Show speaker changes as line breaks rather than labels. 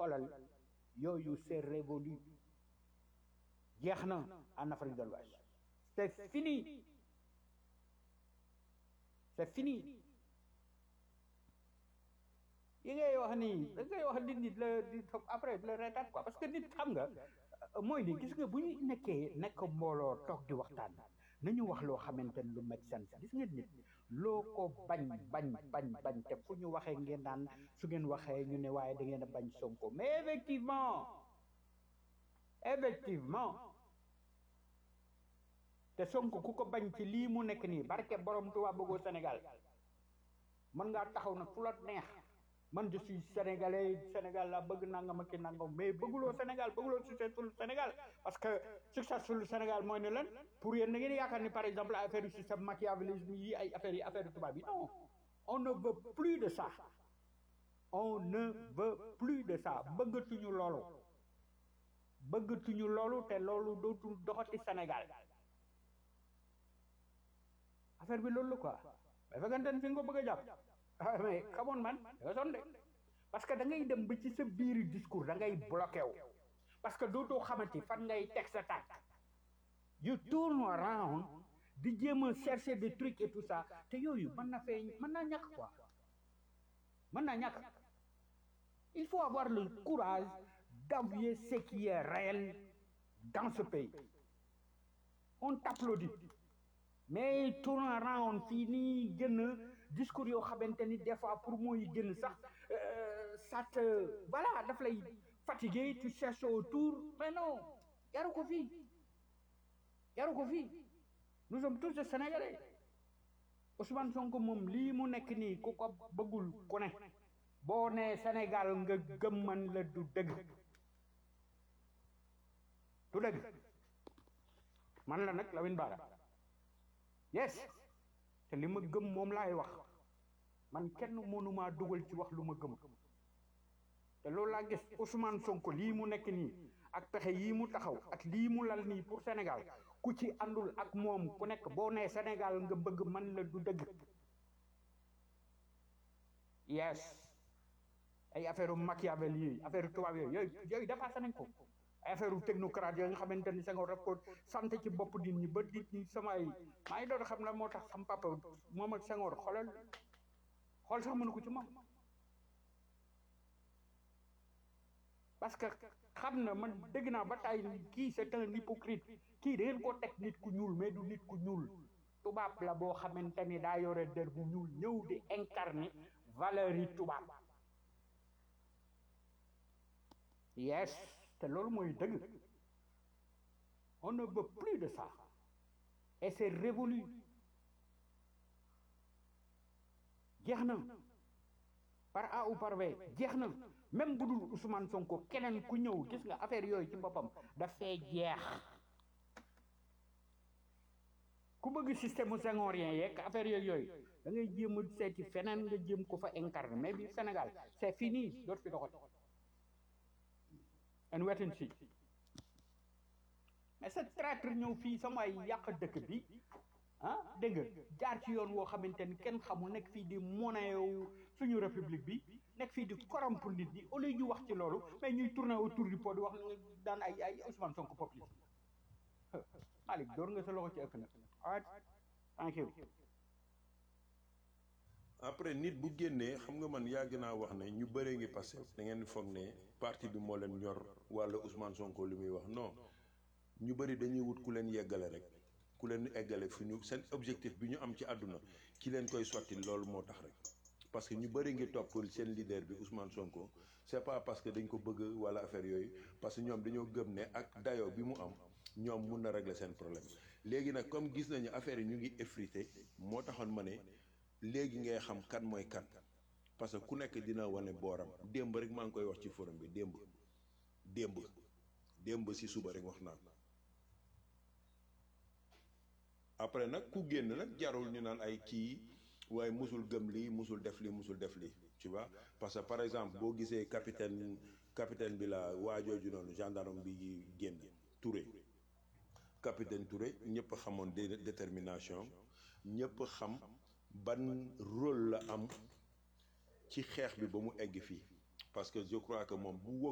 xoolal yooyu c'est révolu jeex na en Afrique de l'Ouest c'est fini c'est fini yi ngay wax nii da ngay wax nit nit la di après la reetaan quoi parce que nit xam nga mooy ni gis nga bu ñu nekkee nekk mbooloo toog di waxtaan nañu wax loo xamante ne lu make sense gis nga nit loo ko bañ bañ bañ bañ te fu ñu waxee ngeen naan su ngeen waxee ñu ne waaye da ngeen a bañ Sonko mais effectivement effectivement te Sonko ku ko bañ ci lii mu nekk nii barke borom Tuubaa bëggoo Sénégal mën ngaa taxaw nag fu la neex man je suis sénégalais Sénégal la bëgg nangam ak ki nangam mais bëgguloo Sénégal bëgguloo successful Sénégal parce que successful Sénégal mooy ne lan pour yéen da ngeen yaakaar ni par exemple affaire yu système machiavélisme yi ay affaires yi affaire tubaab yi non on ne veut plus de ça on ne veut plus de ça bëggatuñu loolu bëggatuñu loolu te loolu dootul doxati Sénégal affaire bi loolu la quoi mais fekkante ne fi nga ko bëgg a jàpp ah mais xamoon man da nga sonn de parce que da ngay dem ba ci sa biir discours da ngay bloqué wu parce que dootoo xamante fan ngay teg sa tànk you tourne around di jéem a chercher des trucs et tout ça te yooyu mën na fee mën naa ñàkk quoi mën naa ñàkk il faut avoir le courage d'avouer ce qui est réel dans ce pays on t'applaudit mais tourne around fii nii gën discours yoo xamante ni des fois pour mooy génn sax ça te voilà daf lay fatigué tu cherches autour mais non yaru ko fii yaru ko fii nous sommes tous des Sénégalais Ousmane Sonko moom lii mu nekk nii ku ko bëggul ku ne boo nee Sénégal nga gëm man la du dëgg du dëgg man la nag Lamine Bara yes te li ma gëm moom laay wax man kenn mënumaa dugal ci wax lu ma gëm te loolu laa gis Ousmane Sonko lii mu nekk nii ak pexe yii mu taxaw ak lii mu lal nii pour Sénégal ku ci àndul ak moom ku nekk boo nee Sénégal nga bëgg man la du dëgg yes ay affaire Machiavel yi affaire tubaab yooyu yooyu yooyu dépassé nañ ko ay affaire technocrate yooyu nga xamante ni Senghor daf ko sant ci bopp nit ñi ba nit ñi samay maa ngi doon xam la moo tax sam papa moom ak Senghor xoolal xool sax mënu ko ci moom parce que xam na man dégg naa ba tey kii c'est un hypocrite kii da ngeen koo teg nit ku ñuul mais du nit ku ñuul tubaab la boo xamante ni daa yore der bu ñuul ñëw di incarner valeur yi tubaab yes te loolu mooy dëgg on ne veut plus de ça et c'est révolu jeex na par A ou par B jeex na même bu dul Ousmane Sonko keneen ku ñëw gis nga affaire yooyu ci boppam dafay jeex ku bëgg système senghorien yeeg affaire yooyu yooyu da ngay jéem a seeti feneen nga jéem ko fa incarner mais bi Sénégal c'est fini dootu fi doxati and wait and see mais cette traître ñëw fii sama yàq dëkk bi ah dégg nga jaar ci yoon woo xamante ni kenn xamul nekk fii di monnaie suñu république bi nekk fii di corrompre nit ñi au lieu ñu wax ci loolu mais ñuy tourner autour du pot di wax daan ay ay Ousmane Sonko populisme Malick door nga sa loxo ci ëkk nag alright thank you
après nit bu génnee xam nga man yàgg naa wax ne ñu bëree ngi passé da ngeen foog ne parti bi moo leen ñor walla Ousmane Sonko li muy wax non ñu bëri dañuy wut ku leen yeggale rek ku leen eggale fi ñu seen objectif bi ñu am ci àdduna ki leen koy sotti loolu moo tax rek parce que ñu bëri ngi topp seen leader bi Ousmane Sonko c'est pas parce que dañ ko bëgg walla affaire yooyu parce que ñoom dañoo gëm ne ak dayoo bi mu am ñoom mun na régler seen problème léegi nag comme gis nañu affaire yi ñu ngi effrité moo taxoon ma ne léegi ngay xam kan mooy kan parce que ku nekk dina wane booram démb rek maa ngi koy wax ci forum bi démb démb démb si suba rek wax naa ko après nag ku génn nag jarul ñu naan ay kii waaye musul gëm lii musul def lii musul def lii tu vois parce que par exemple boo gisee capitaine capitaine bi la waajooju noonu gendarme bi génn Touré capitaine Touré ñëpp xamoon détermination ñëpp xam ban rôle la am ci xeex bi ba mu egg fii parce que je crois que moom bu